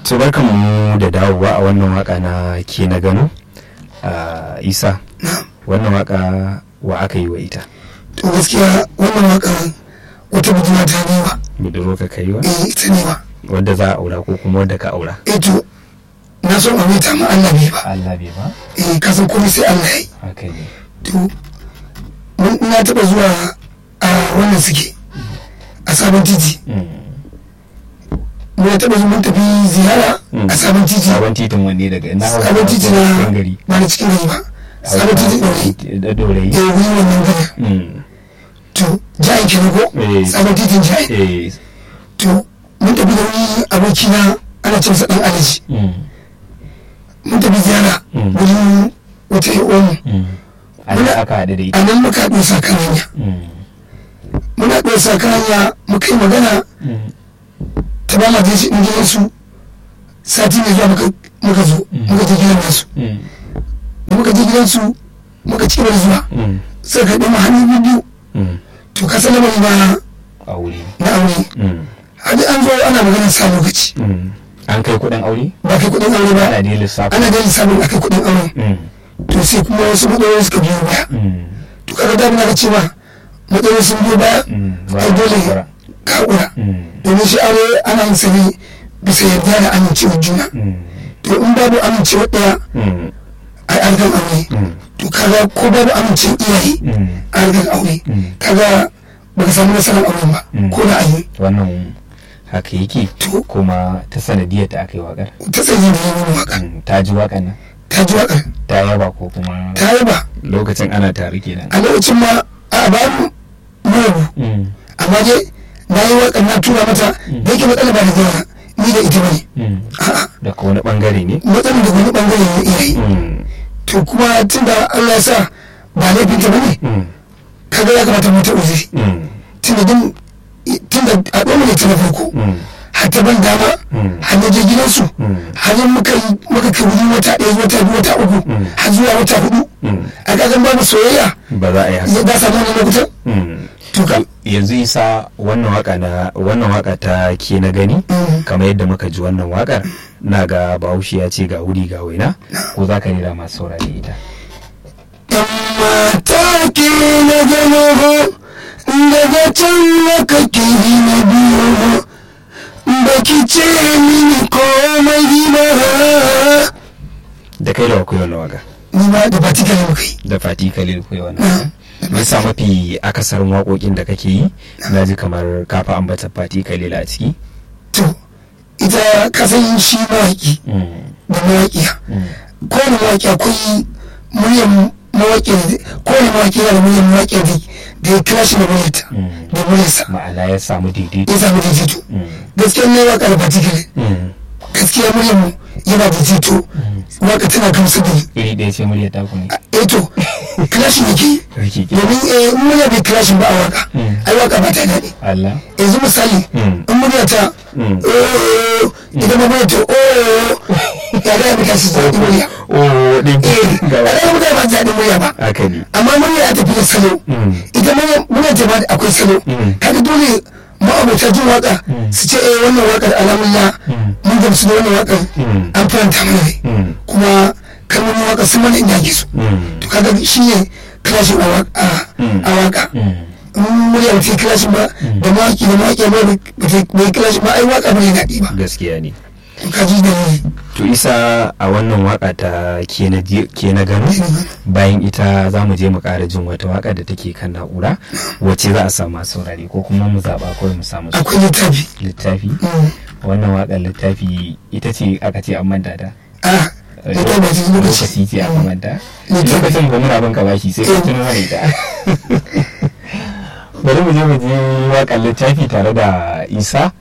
to barkan mu da dawowa a wannan waka na ke na gano a isa wannan waka wa aka yi wa ita to gaskiya wannan waka wata budurwa ta ne wa budurwa ka kai wa eh ita ne wa wadda za a aura ko kuma wadda ka aura eh to na so aure ta ma Allah bai ba Allah bai ba eh ka san komai sai Allah yayi haka ne to mun na taba zuwa a wannan suke a sabon titi mun taba zuwa mun tafi ziyara a sabon titi sabon titin wanne daga ina sabon titi na cikin gari ba na cikin gari ba sabon titi ɗaure da dorayi eh wuri wannan gari Mm. to jayin kenan ko Eh. sabon titin jayin eh to mun tafi da wani abokina ana ce masa dan alaji mm. mun tafi ziyara Mm. wurin wata yi omu Mm. an da aka haɗu da ita a nan muka haɗu sa kan hanya Mm. muna haɗu sa kan hanya muka yi magana Mm. ta ba ma je in gidan su sati mai zuwa muka muka zo Mm. muka je gidan nasu Mm. da muka je gidan su muka ci gaba da zuwa Mm. sai ka ɗaya hannu biyu Mm. to ka san lamarin na aure na aure Mm. hadi an zo ana maganar sa lokaci Mm. an kai kuɗin aure ba kai kuɗin aure ba ana dai lissafi ana da lissafin a kai kuɗin aure Mm. to sai kuma wasu matsaloli suka biyo baya Mm. to kaga da muna ga cewa matsaloli sun biyo baya Mm. Ba ai dole hakura. ka haƙura Mm. domin shi aure ana yin sa ne bisa yarda da amincewar juna Mm. to in babu amincewar ɗaya Mm. a harkar aure Mm. to kaga ko babu amincewar iyaye Mm. a harkar aure Mm. kaga baka samu nasarar auren ba Mm. ko da ayi wannan haka yake To. kuma ta sanadiyar ta aka yi wakar ta tsaye da yin waka Mm. ta ji wakan nan ta ji wakar ta yaba ko kuma ta yaba lokacin ana tare kenan a lokacin ma a babu mu Mm. amma dai na yi wakar na tura mata da yake matsala ba da gyara ni da ita bane Mm. a'a daga wani bangare ne matsalar da wani bangare ne iyaye Mm. to kuma tunda Allah ya sa ba laifinta bane Mm. kaga ya kamata mu ta uzuri Mm. tunda din tunda a ɗan ne ta na farko Mm. har ta ban dama Mm. har na je gidansu Mm. har yin muka yi muka kai wuri wata ɗaya wata biyu wata uku Mm. har zuwa wata hudu Mm. a kagan babu soyayya ba za a yi haka ya da samu wani lokutan Mm. to ka yanzu isa wannan waka na wannan waka ta ke na gani Mm. kamar yadda muka ji wannan wakar na ga bahaushe ya ce ga wuri ga waina ko za ka rera masu saurari ita yan mata ke na gano ho daga can na kake yi na biyo ho baki ce mini komai ba da kai da wa kuyi wannan waka ni ma da ba tika ne muka yi da fati kalil kuyi wannan waka bisa mafi akasarin waƙoƙin da kake yi na ji kamar kafa ambata fati kalil a ciki to ita kasan shi mawaƙi Mm. da mawaƙiya Mm. kowane mawaƙi akwai muryar mawaƙi kowane mawaƙi yana da muryar mawaƙi da da ya kira shi da muryarta Mm. da muryarsa ma'ana ya samu daidaito ya samu daidaito Mm. gaskiya ne waƙa da particular Mm. gaskiya muryar mu yana daidaito waƙa tana gamsu da ni iri ɗaya ce murya ta kuma eh to kilashin yake yi Kake ke domin eh in murya bai kilashin ba a waƙa Mm. ai waƙa ba ta daɗi Allah yanzu misali Mm. in murya ta Mm. oh idan ma murya ta oh ya ga ya mutane su zaɗi murya oh ɗin eh ya ga ya mutane ba su zaɗi murya ba haka ne amma murya ya tafi da salo Mm. ita murya murya ta ba da akwai salo Mm. kaga dole ma'abota jin waka Mm. su ce eh wannan wakar alamun Mm. mun gamsu da wannan wakar Mm. an faranta mana rai Mm. kuma kalmomin waka sun mana inda ake so Mm. to kaga shi ne kilashin a waka Mm. a waka Mm. in murya ba ta yi kilashin ba da mawaki da mawaki ba ba ta yi kilashin ba ai waka ba ne daɗi ba gaskiya ne to ka ji da ne to isa a wannan waka ta ke na je- ke na gano bayan ita za mu je mu ƙara jin wata waka da take kan na'ura wacce za a samu masu saurare ko kuma mu zaɓa kawai mu samu su akwai littafi littafi Mm. wannan wakar littafi ita ce aka ce an manta ta ah littafi ba ta yi lokaci lokaci ce aka manta Littafi. lokacin ba muna bin ka bashi sai ka tuno mana ita bari mu je mu je wakar littafi tare da isa